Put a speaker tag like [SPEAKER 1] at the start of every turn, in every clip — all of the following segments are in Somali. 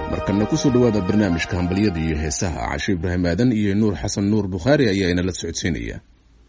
[SPEAKER 1] markana kusoo dhowaada barnaamijka hambalyada iyo heesaha cashe ibraahim aadan iyo nuur xasan nuur bukhaari ayaa inala socodsiinaya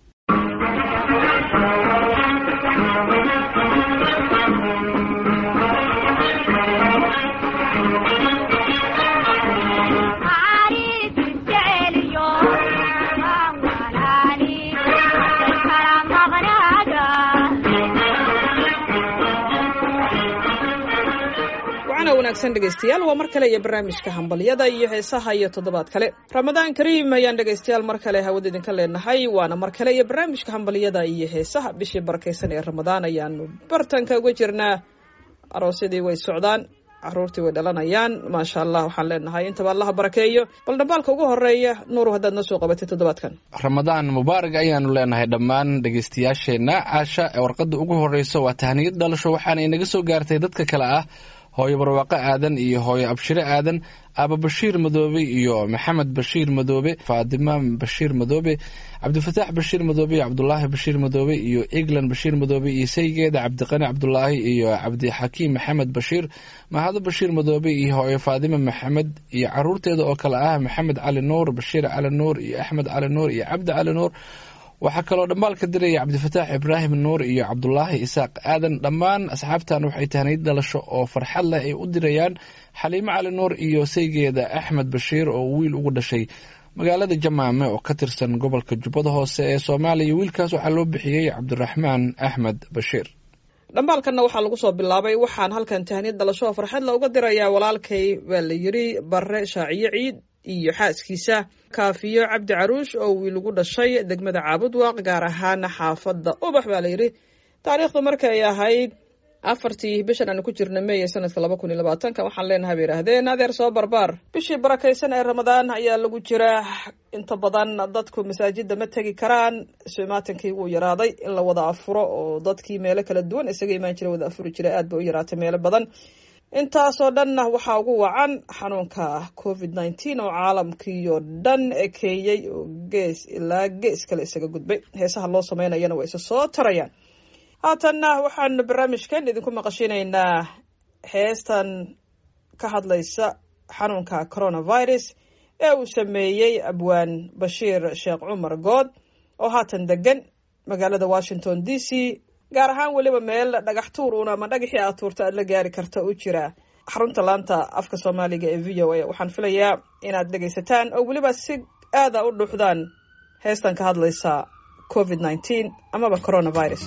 [SPEAKER 2] wanaagsan dhegeystayaal waa mar kale iyo barnaamijka hambalyada iyo heesaha iyo toddobaad kale ramadaan kariim ayaan dhegeystayaal mar kale hawada idinka leenahay waana mar kale iyo barnaamijka hambalyada iyo heesaha bishii barakeysan ee ramadaan ayaanu bartanka uga jirnaa aroosyadii way socdaan caruurtii way dhalanayaan maasha allah waxaan leenahay intaba allaha barakeeyo bal dhambaalka ugu horeeya nuuru haddaad noo soo qabatay toddobaadkan
[SPEAKER 3] ramadaan mubaarak ayaanu leenahay dhammaan dhegeystayaasheenna caasha ee warqadda ugu horeysa waa tahniyad dhalasho waxaana inaga soo gaartay dadka kale ah hooyo barwaaqo aadan iyo hooyo abshire aadan aaba bashiir madoobe iyo maxamed bashiir madoobe faadima bashiir madoobe cabdifataax bashiir madoobe iyo cabdulaahi bashiir madoobe iyo eglan bashiir madoobe iyo saygeeda cabdiqani cabdulaahi iyo cabdixakiim maxamed bashiir mahado bashiir madoobe iyo hooyo faadima maxamed iyo caruurteeda oo kale ah maxamed cali nuur bashiir cali nuur iyo axmed cali nuur iyo cabdi cali nuur waxaa kaloo dhambaalka diraya cabdifataax ibraahim nuur iyo cabdulaahi isaaq aadan dhammaan asxaabtan waxay tahniyad dhalasho oo farxad leh ay u dirayaan xaliimo cali nuur iyo saygeeda axmed bashiir oo wiil ugu dhashay magaalada jamaame oo ka tirsan gobolka jubbada hoose ee soomaaliya wiilkaas waxaa loo bixiyey cabdiraxmaan axmed bashiir
[SPEAKER 2] dhambaalkanna waxaa lagu soo bilaabay waxaan halkan tahniyad dhalasho oo farxad la uga dirayaa walaalkay baa la yiri bare shaaciyo ciid iyo xaaskiisa kaafiyo cabdi caruush oo wiil ugu dhashay degmada caabudwaaq gaar ahaan xaafadda ubax baa la yidhi taariikhdu markay ahayd afartii bishan aanu ku jirna meeye sanadka laba kun iyo labaatanka waxaan leenahay bay yidhaahdeen adeer soo barbaar bishii barakaysan ee ramadaan ayaa lagu jiraa inta badan dadku masaajida ma tegi karaan sumaatankii wuu yaraaday in la wada afuro oo dadkii meelo kala duwan isaga imaan jira wada afuri jira aad ba u yaraatay meelo badan intaasoo dhanna waxaa ugu wacan xanuunka covid nneteen oo caalamkiioo dhan ekeeyey oo gees ilaa gees kale isaga gudbay heesaha loo sameynayana waa isa soo tarayaan haatanna waxaanu barnaamijkan idinku maqashinaynaa heestan ka hadlaysa xanuunka coronavirus ee uu sameeyey abwaan bashiir sheekh cumar good oo haatan degan magaalada washington d c gaar ahaan weliba meel dhagax tuur uun ama dhagaxii aad tuurta aad la gaari karta u jira xarunta laanta afka soomaaliga ee v o a waxaan filayaa inaad dhegaysataan oo weliba si aada u dhuuxdaan heestan ka hadlaysa covid nneteen amaba coronavirus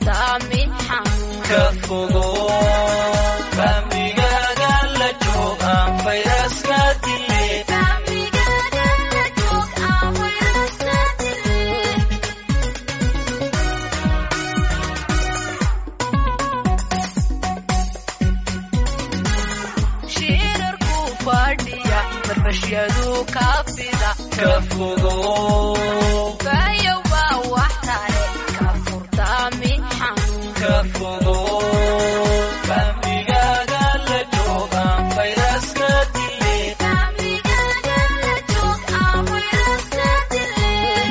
[SPEAKER 4] ka fogo famigaaga la jooga fashiyadu kaafida
[SPEAKER 5] ka fogo
[SPEAKER 4] fayowa wax tare ka furdaami xanuun
[SPEAKER 5] ka fogo famigaaga la joogaan fayraska dile
[SPEAKER 4] Famigaaga la joog aan fayraska dileen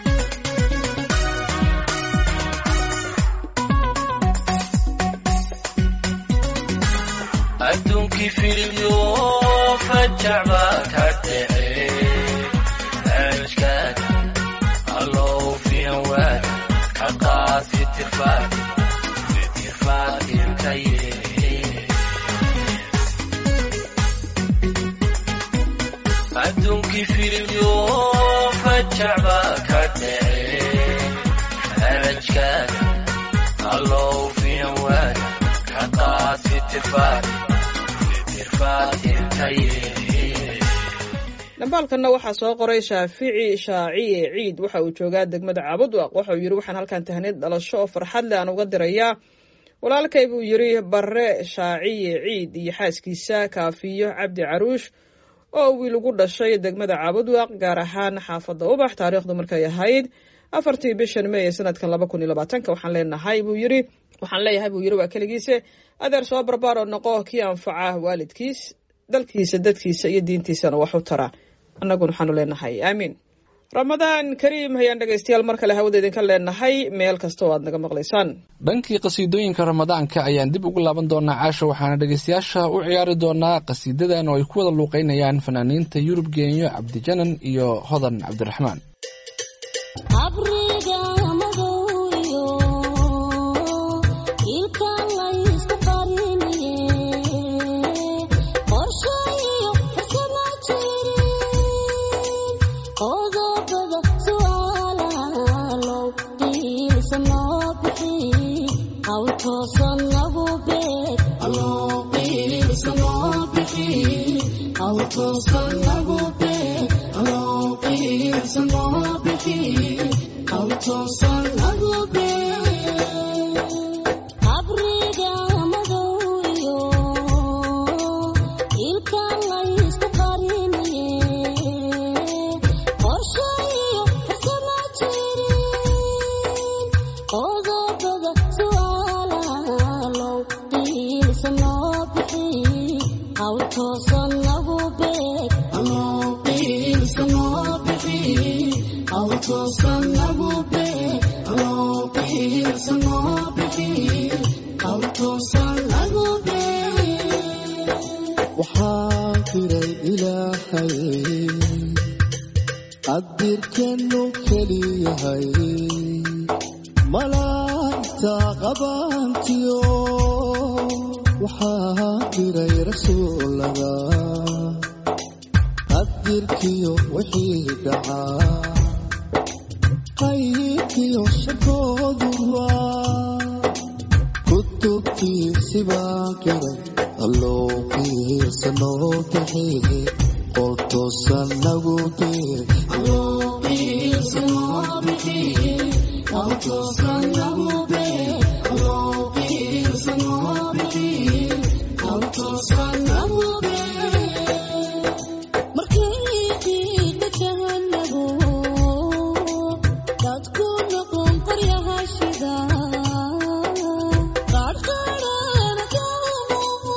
[SPEAKER 5] adduunkii firidyo fajac baa ka dhace aajkaad allow fiyan waad ka qaad fitirfaad fitirfaad irkaye adduunkii firidyo fajac baa ka dhace aajkaad allow fiyan waad ka qaad fitirfaad fitirfaad irkaye
[SPEAKER 2] dhambaalkanna waxaa soo qoray shaafici shaaciye ciid waxa uu joogaa degmada caabudwaq waxa uu yidhi waxaan halkan tahnid dhalasho oo farxad leh aan uga dirayaa walaalkay buu yidhi barre shaaciye ciid iyo xaaskiisa kaafiyo cabdi caruush oo wiil ugu dhashay degmada caabudwaq gaar ahaan xaafadda ubax taariikhdu markay ahayd afartii bishan may ee sanadkan laba kun iyo labaatanka waxaan leenahay buu yidhi waxaan leeyahay buu yidhi waa keligiise adeer soo barbaar oo noqo kii anfaca waalidkiis dalkiisa dadkiisa iyo diintiisana wax u tara annaguna waxaanu leenahay aamiin ramadaan kariim hayaan dhegaystayaal mar kale hawada idinka leenahay meel kasta oo aad naga maqlaysaan
[SPEAKER 3] dhankii qasiidooyinka ramadaanka ayaan dib ugu laaban doonaa caasha waxaana dhegaystayaasha u ciyaari doonaa qasiidadan oo ay ku wada luuqeynayaan fanaaniinta yurub geenyo cabdijanan iyo hodan cabdiraxmaan
[SPEAKER 6] abriga madowyo ilka laysku qariniye qorshayo farsama jirin qodobada su'aalaalow qiilsa noo bixi haw toosan nagu beeg qiilsa noo bixi haw toosan nagu beeg qiilsa noo bixi haw toosan nagu beeg abriga madowyo ilka laysku qariniye qorshayo farsama jirin qodobada su'aalaalow qiilsa noo bixi haw toosan nagu beeg qiilsa noo bixi haw toosan nagu beeg qiilsa noo bixi haw toosan nagu beeg
[SPEAKER 7] waxaan firay ilaahay qadirkeennu keliyahay malaa'igta qabaantiyo waxaan firay rasuulada qadirkiyo wixii dhacaa qaybkiyo shakooduba kutubtiisi baan qiray alloo qiirsa noo bixi qoltoosan nagu beer
[SPEAKER 6] qiilsa noo bixi haw toosan nagu beeg qiilsa noo bixi haw toosan nagu beeg markii qiiqa jahanago dadku noqon qoryaha shida qaadhqaadhana kaamuhu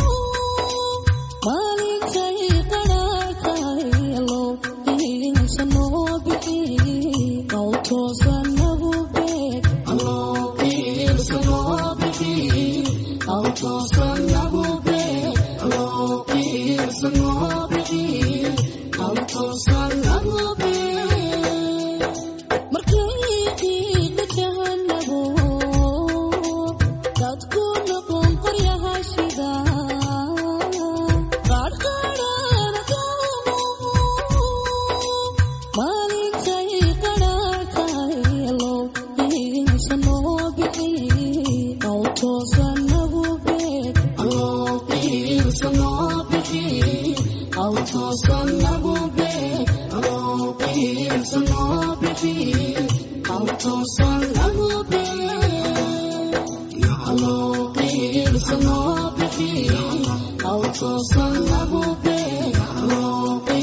[SPEAKER 6] maalintay qadhaarkayalo qiilsa noo bixi haw toosan nagu beeg qiilsa noo bixi haw toosan nagu beeg qiilsa noo bixi haw toosan nagu beeg markii qiiqa jahanago dadku noqon qoryaha shida qaadhqaadhana kaamuhu maalintay qadhaarkayalo qiilsa noo bixi haw toosan nagu beeg qiilsa noo bixi haw toosan nagu beeg qiilsa noo bixi haw toosan nagu beeg qiilsa noo bixi haw toosan nagu beeg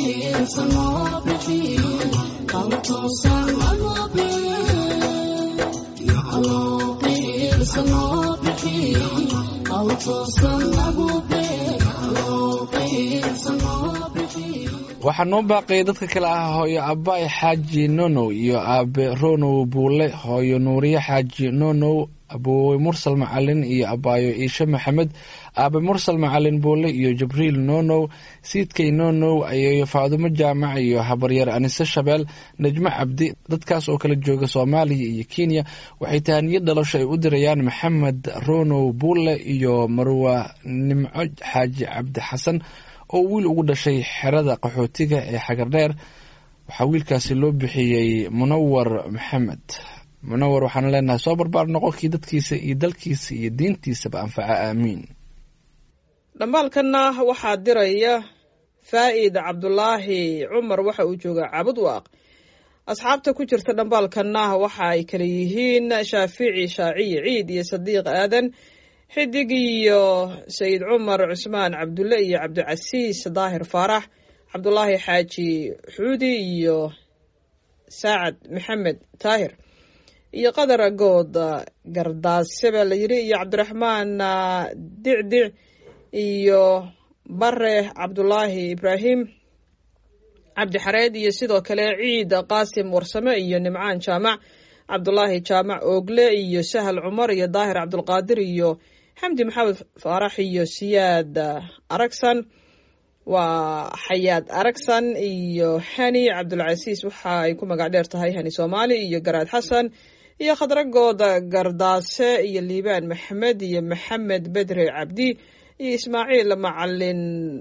[SPEAKER 3] waxaa noo baaqaya dadka kale ah hooyo abaay xaaji nonow iyo aabe ronow buule hooyo nuuriye xaaji nonow aboowe mursal macalin iyo abaayo iishe maxamed aabe mursal macalin buule iyo jibriil nonow siidkay nonow ayeeyo faadumo jaamac iyo habaryar anise shabeel najmo cabdi dadkaas oo kala jooga soomaaliya iyo kenya waxay tahaniyad dhalasho ay u dirayaan maxamed ronow buule iyo marwa nimco xaaji cabdi xasan oo wiil ugu dhashay xerada qaxootiga ee xagardheer waxaa wiilkaasi loo bixiyey munawar maxamed munawar waxaan leenahay soo barbaar noqonkii dadkiisa iyo dalkiisa iyo diintiisaba anfaca aamiin
[SPEAKER 2] dhambaalkanna waxaa diraya faa'id cabdulaahi cumar waxa uu joogaa cabud waaq asxaabta ku jirta dhambaalkanna waxa ay kala yihiin shaafici shaaciyi ciid iyo sadiiq aadan xidig iyo sayid cumar cusmaan cabdulle iyo cabdicasiis daahir faarax cabdulaahi xaaji xuudi iyo saacad maxamed taahir iyo qadar good gardaase baa la yidhi iyo cabdiraxmaan dicdic iyo bare cabdulaahi ibraahim cabdi xareed iyo sidoo kale ciid qaasim warsame iyo nimcaan jaamac cabdulaahi jaamac oogle iyo sahal cumar iyo daahir cabdulqaadir iyo xamdi maxamed faarax iyo siyaad aragsan waa xayaad aragsan iyo hani cabdulcasiis waxa ay ku magac dheer tahay hani soomaali iyo garaad xasan iyo khadragooda gardaase iyo liibaan maxamed iyo maxamed bedre cabdi iyo ismaaciil macalin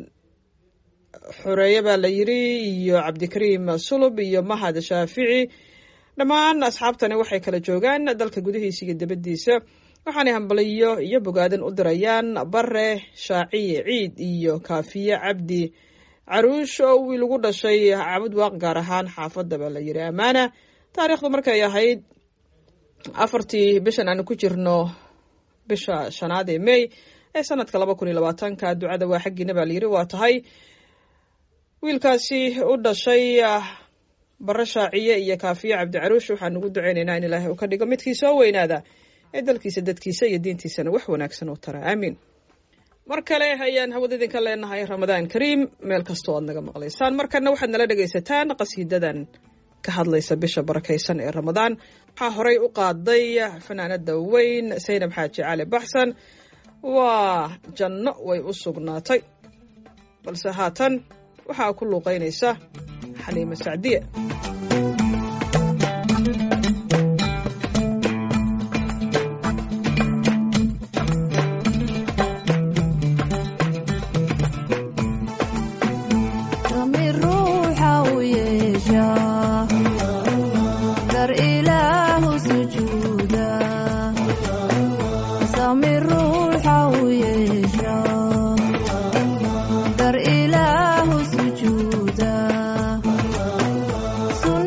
[SPEAKER 2] xoreeye baa la yidhi iyo cabdikariim sulub iyo mahad shaafici dhammaan asxaabtani waxay kala joogaan dalka gudihiisa iyo dibaddiisa waxaanay hambaliyo iyo bogaadan u dirayaan bare shaaciye ciid iyo kaafiye cabdi caruush oo wiil ugu dhashay cabud waaq gaar ahaan xaafadda baa la yidhi ammaana taariikhdu markay ahayd afartii bishan aanu ku jirno bisha shanaad ee mey ee sanadka laba kun iyo labaatanka ducada waa xaggiina baa layidhi waa tahay wiilkaasi u dhashay bare shaaciye iyo kaafiye cabdi caruush waxaan ugu duceynaynaa in ilaahay uu ka dhigo midkii soo weynaada ee dalkiisa dadkiisa iyo diintiisana wax wanaagsan oo tara aamiin mar kale ayaan hawada idinka leenahay ramadaan kariim meel kastoo aad naga maqlaysaan markana waxaad nala dhegaysataan qasiidadan ka hadlaysa bisha barakaysan ee ramadaan waxaa horey u qaaday fanaanada weyn saynab xaaji cali baxsan waa janno way u sugnaatay balse haatan waxaa ku luuqaynaysa xaliimo sacdiye
[SPEAKER 8] Dar ilaahu sujuuda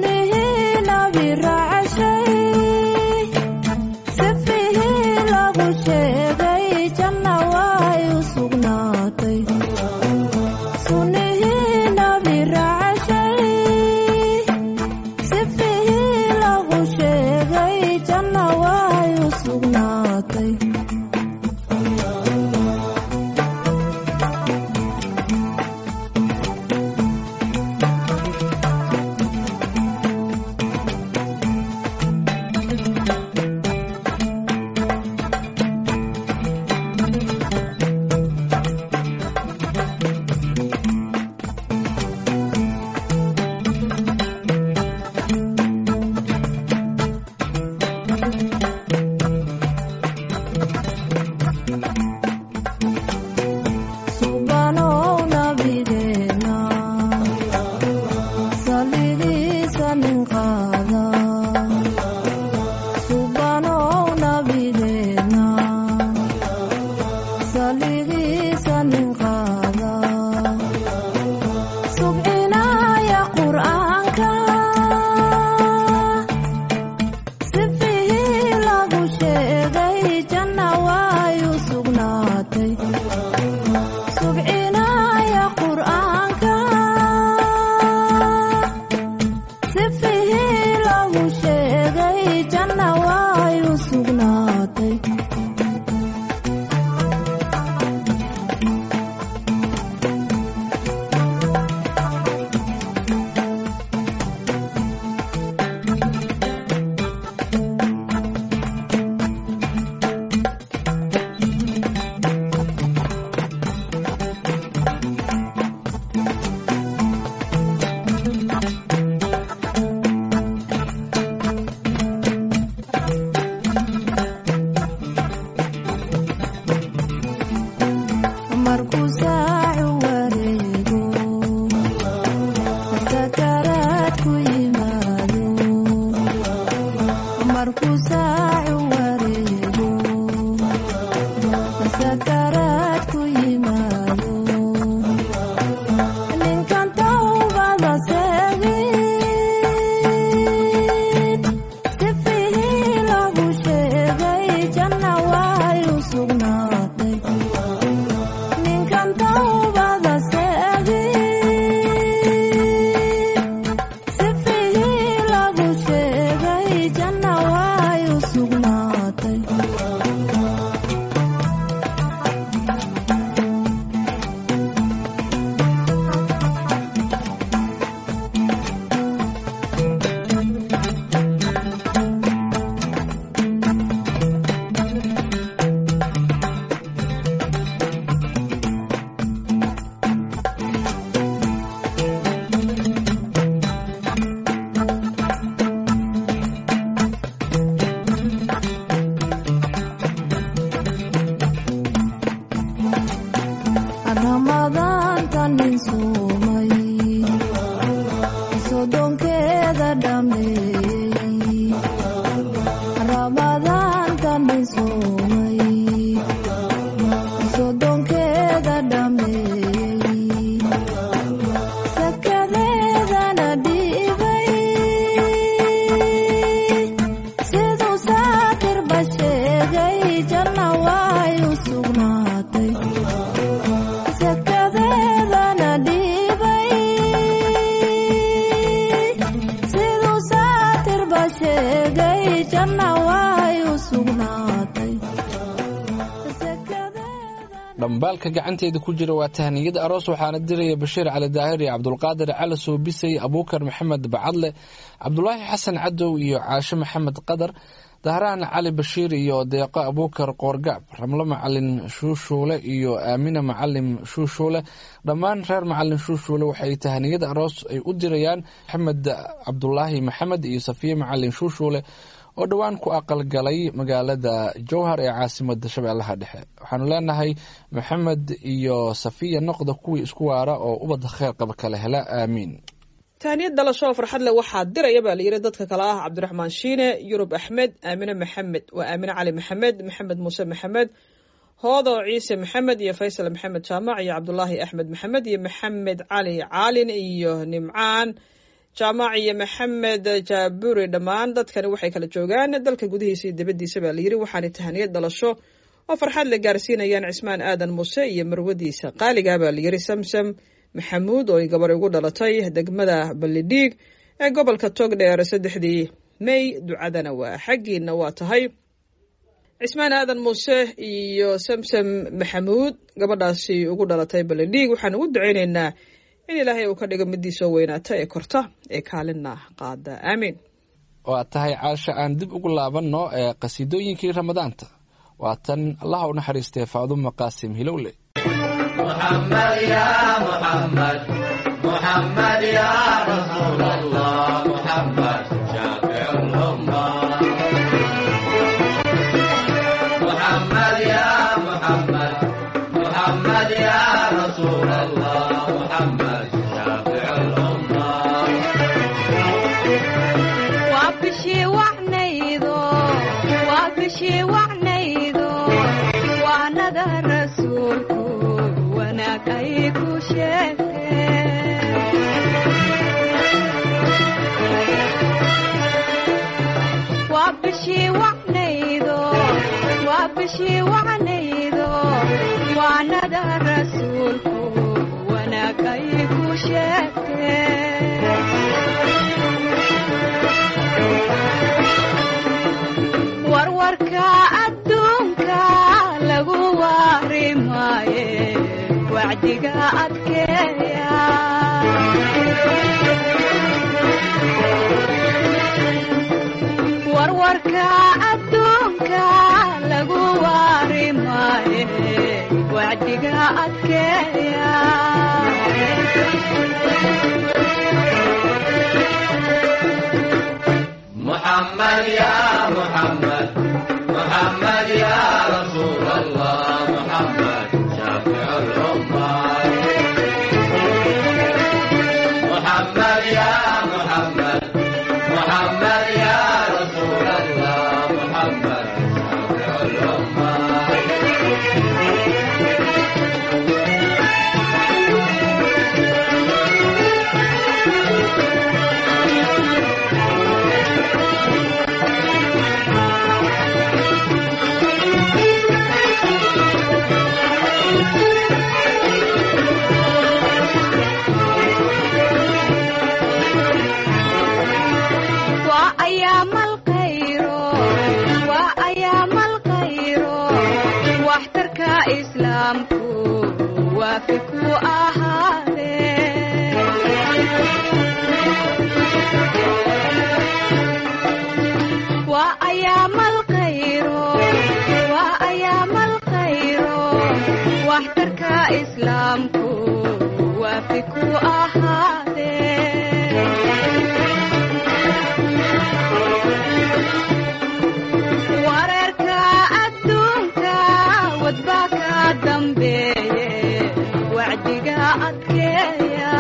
[SPEAKER 6] ramadaanta nin suumay sodonkeeda dhameeyey ramadaanta nin suumay sodonkeeda dhameeyey sakadeedana dhiibay siduu saakirba sheegay janna way u sugnaatay sakadeedana dhiibay siduu saatirba sheegay janna way u sugnaatay
[SPEAKER 3] dhambaalka gacanteeda ku jira waa tahniyada aroos waxaana diraya bashiir cali daahir iyo cabdulqaadir cali soobisay abuukar maxamed bacadle cabdulaahi xasan cadow iyo caashe maxamed qadar dahraan cali bashiir iyo deeqo abuukar qoorgacb ramlo macalin shuushuule iyo aamina macalin shuushuule dhammaan reer macalin shuushuule waxay tahniyada aroos ay u dirayaan maxamed cabdulaahi maxamed iyo safiye macalin shuushuule oo dhowaan ku aqalgalay magaalada jowhar ee caasimada shabeellaha dhexe waxaanu leenahay maxamed iyo safiya noqda kuwii isku waara oo ubadda kheyr qaba kala hela aamiin
[SPEAKER 2] tahniyad dhalasho oo farxad leh waxaa diraya baa layidhi dadka kale ah cabdiraxmaan shiine yurub axmed aamine maxamed waa aamine cali maxamed maxamed muuse maxamed hoodo ciise maxamed iyo faysal maxamed jaamac iyo cabdulaahi axmed maxamed iyo maxamed cali caalin iyo nimcaan jaamac iyo maxamed jaaburi dhammaan dadkani waxay kala joogaan dalka gudihiisa iyo dibadiisa baa layidhi waxaana tahaniyad dhalasho oo farxad la gaarsiinayaan cismaan aadan muuse iyo marwadiisa qaaliga baa layidhi samsam maxamuud oo ay gabar ugu dhalatay degmada ballidhiig ee gobolka togdheer saddexdii may ducadana waa xaggiina waa tahay cismaan aadan muuse iyo samsam maxamuud gabadhaasi ugu dhalatay ballidhiig waxaan ugu ducaynaynaa in ilaahay uu ka dhigo midii soo weynaata ee korta ee kaalinna qaada aamiin
[SPEAKER 3] waa tahay caasha aan dib ugu laabanno ee qasiidooyinkii ramadaanta waa tan allaha u naxariistay faadumo qaasim hilowle
[SPEAKER 5] محمد يا محمد محمد يا رسول الله محمد شافع الأمة محمد يا محمد محمد يا رسول الله محمد شافع الأمة
[SPEAKER 4] waa bishii wacnaydo waa bishii wacnaydo waanada rasuulku wanaag ay ku sheegteen waa bishii wacnaydo waa bishii wacnaydo waanada rasuulku wanaag ay ku sheegteen warwarka adduunka lagu waari maaye wacdiga adkeeya warwarka adduunka lagu waari maaye wacdiga adkeeya
[SPEAKER 5] محمد يا محمد محمد يا رسول الله محمد شافع الأمة محمد يا محمد محمد يا رسول الله محمد شافع الأمة
[SPEAKER 4] waa ayaamal khayro waa ayaamal khayro waxtarka islaamku waafi ku ahaadee waa ayaamal khayro waa ayaamal khayro waxtarka islaamku waafi ku ahaadee wareerka adduunka wadbaa ka dambeeye adkeeya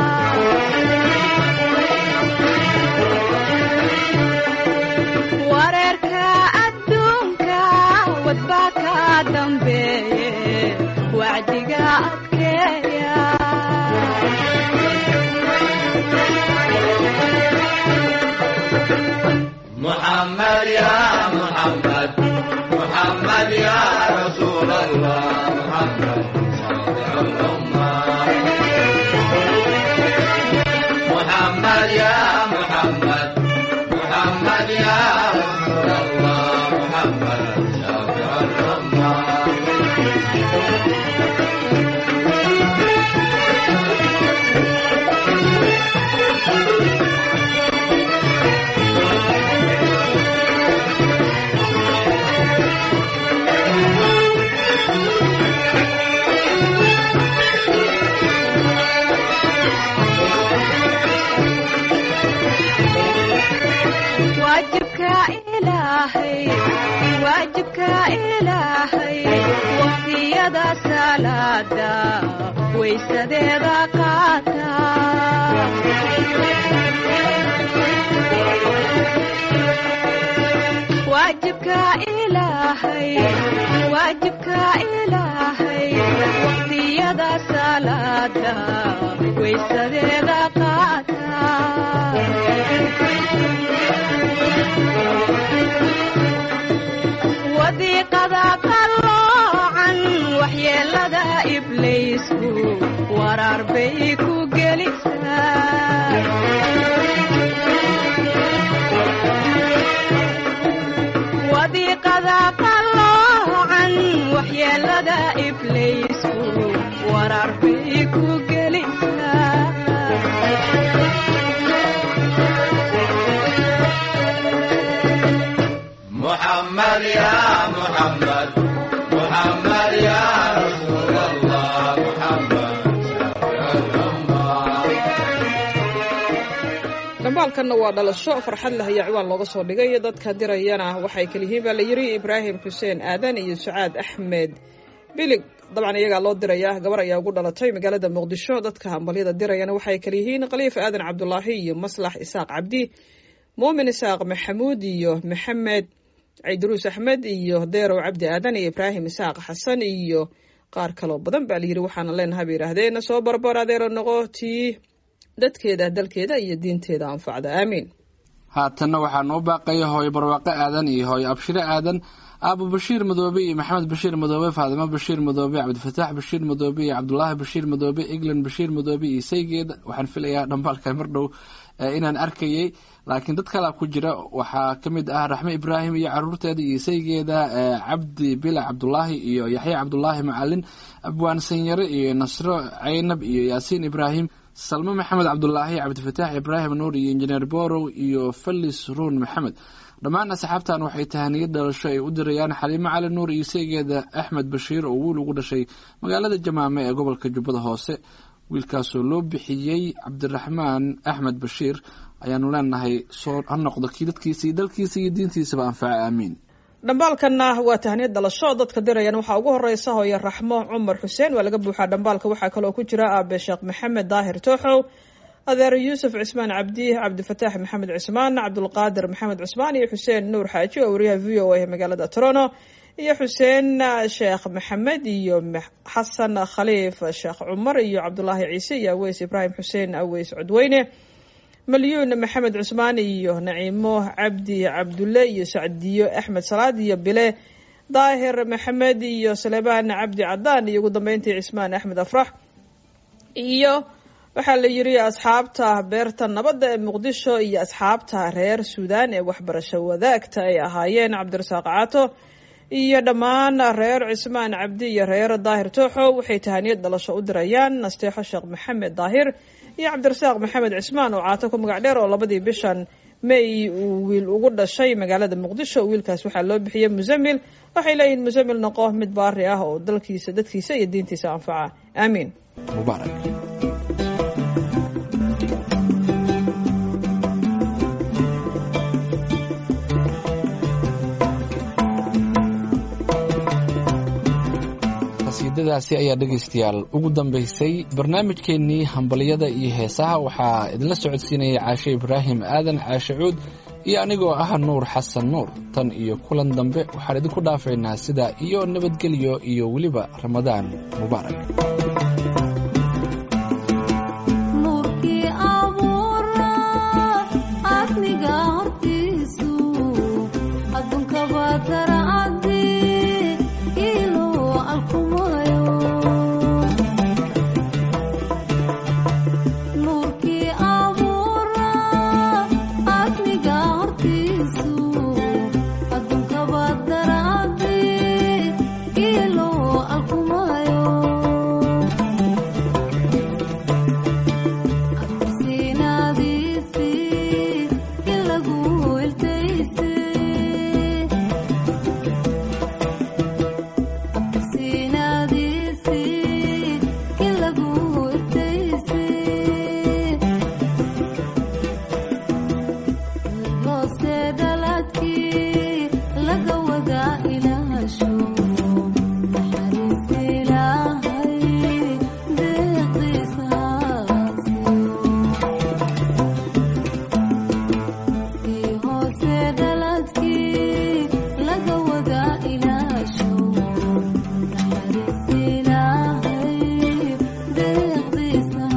[SPEAKER 4] wareerka adduunka wadbaa ka dambeeye wacdiga adkeeya
[SPEAKER 5] محمد يا محمد محمد يا رسول الله محمد شافع الأمة محمد يا محمد محمد يا رسول الله محمد شافع الأمة
[SPEAKER 4] waajibka ilaahay waajibka ilaahay waqtiyada salaada waysadeeda qaata waajibka ilaahay waajibka ilaahay waqtiyada salaada waysadeeda qaata wadiiqada qalloocan waxyeelada ibliisku waraar bay ku gelisaa wadiiqada qalloocan waxyeelada ibliisku waraar bay ku gelisaa
[SPEAKER 5] محمد يا محمد محمد يا رسول الله محمد شافع الأمة
[SPEAKER 2] dhambaalkanna waa dhalasho farxad leh ayaa ciwaan looga soo dhigay dadka dirayana waxay kaliyihiin baa la yidhi ibraahim xuseen aadan iyo sucaad axmed bilig dabcan iyagaa loo dirayaa gabar ayaa ugu dhalatay magaalada muqdisho dadka hambalyada dirayana waxay kaliyihiin khaliif aadan cabdulaahi iyo maslax isaaq cabdi muumin isaaq maxamuud iyo maxamed ciidruus axmed iyo deerow cabdi aadan iyo ibraahim isaaq xasan iyo qaar kaloo badan baa layidhi waxaana leenahay bay yidhaahdeen soo barbar adeero noqo tii dadkeeda dalkeeda iyo diinteeda anfacda aamiin
[SPEAKER 3] haatanna waxaa noo baaqaya hooyo barwaaqo aadan iyo hooyo abshiro aadan aabo bashiir madoobe iyo maxamed bashiir madoobe faadimo bashiir madoobe cabdifataax bashiir madoobe iyo cabdulaahi bashiir madoobe eglan bashiir madoobe iyo saygeeda waxaan filayaa dhambaalka mar dhow eh, inaan arkayay laakiin dad kalaa ku jira waxaa ka mid ah raxme ibraahim iyo caruurteeda iyo saygeeda eh, cabdi bila cabdulaahi iyo yaxya cabdulaahi macalin abwaan sanyare iyo nasro caynab iyo yaasiin ibraahim salmo maxamed cabdulaahi cabdifataax ibraahim nuur iyo injineer borow iyo falis ruun maxamed dhammaan asxaabtan waxay tahaniyad dhalasho ay u dirayaan xaliimo cali nuur iyo seegeeda axmed bashiir oo wiil ugu dhashay magaalada jamaame ee gobolka jubbada hoose wiilkaasoo loo bixiyey cabdiraxmaan axmed bashiir ayaanu leenahay soo ha noqdo kii dadkiisa iyo dalkiisa iyo diintiisaba anfaca aamiin
[SPEAKER 2] dhambaalkanna waa tahniyad dhalasho dadka dirayan waxaa ugu horeysa hooye raxmo cumar xuseen waa laga buuxaa dhambaalka waxaa kaloo ku jira aabe sheekh maxamed daahir tooxow adeer yuusuf cismaan cabdi cabdifataax maxamed cismaan cabdulqaadir maxamed cusmaan iyo xuseen nuur xaaji oo wariyaha v o a magaalada toronto iyo xuseen sheekh maxamed iyo xasan khaliif sheekh cumar iyo cabdulaahi ciise iyo aweys ibraahim xuseen aweys codweyne malyuun maxamed cusmaan iyo naciimo cabdi cabdulle iyo sacdiyo axmed salaad iyo bile daahir maxamed iyo salebaan cabdi cadaan iyo ugu dambeyntii cismaan axmed afrax iyo waxaa la yiri asxaabta beerta nabadda ee muqdisho iyo asxaabta reer suudaan ee waxbarasho wadaagta ay ahaayeen cabdirasaaq caato iyo dhammaan reer cismaan cabdi iyo reer daahir tooxo waxay tahaniyad dhalasho u dirayaan nasteexo sheekh maxamed daahir iyo cabdirasaaq maxamed cismaan oo caato ku magac dheer oo labadii bishan may uu wiil ugu dhashay magaalada muqdisho wiilkaas waxaa loo bixiyey musamil waxay leeyihiin musamil noqo mid baari ah oo dalkiisa dadkiisa iyo diintiisa anfaca aamiin
[SPEAKER 3] mubaarak qasiidadaasi ayaa dhegaystayaal ugu dambaysay barnaamijkeennii hambalyada iyo heesaha waxaa idinla socodsiinayay caashe ibraahim aadan caashe cuud iyo anigoo ah nuur xasan nuur tan iyo kulan dambe waxaan idinku dhaafaynaa sidaa iyo nabadgelyo iyo weliba ramadaan mubaarak
[SPEAKER 6] nuurkii abuura asniga hortiisu adduunkaba daracadi iluu alkumayo nuurkii abuura asniga hortiisu adduunkaba daracadi iluu alkumayo sinadiisii in lagu iltaysay sinadiisii in lagu iltaysay hoose dhaladkii laga wadaa ilaasho naxariis ilaahay deeqiisa kii hoose dhaladkii laga wadaa ilaasho naxariis ilaahay deeqdiisa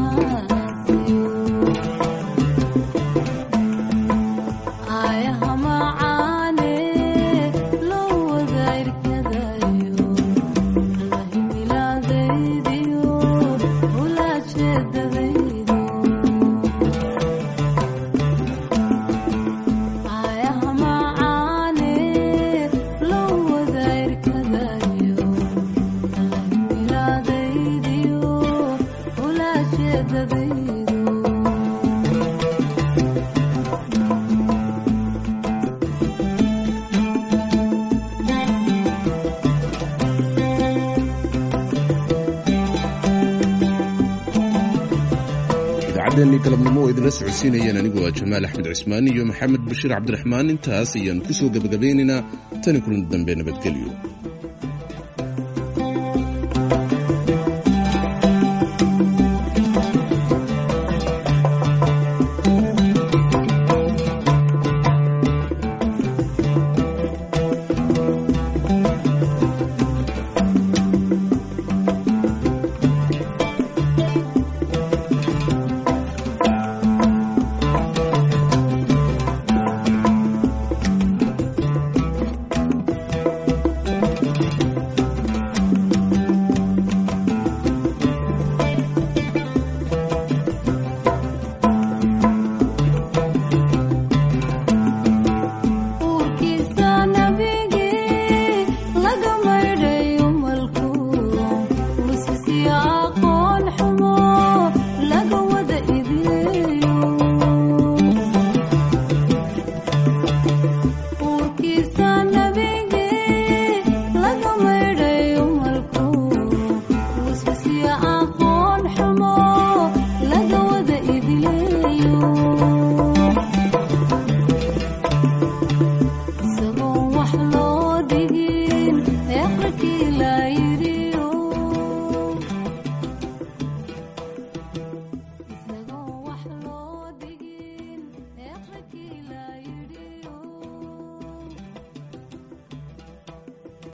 [SPEAKER 6] ayaha macaane loo wadayrkadayo lahimilaadaydiyo ulajeedadaydo ayaha macaane loo wadayrkadayo lahimilaadaydiyo ulajeedadaydo
[SPEAKER 1] idaacaddeenii galabnimo oo idinla socodsiinayeen anigoo ah jamaal axmed cismaan iyo maxamed bashiir cabdiraxmaan intaas ayaan ku soo gebagabaynaynaa tani kulan dambe nabadgelyo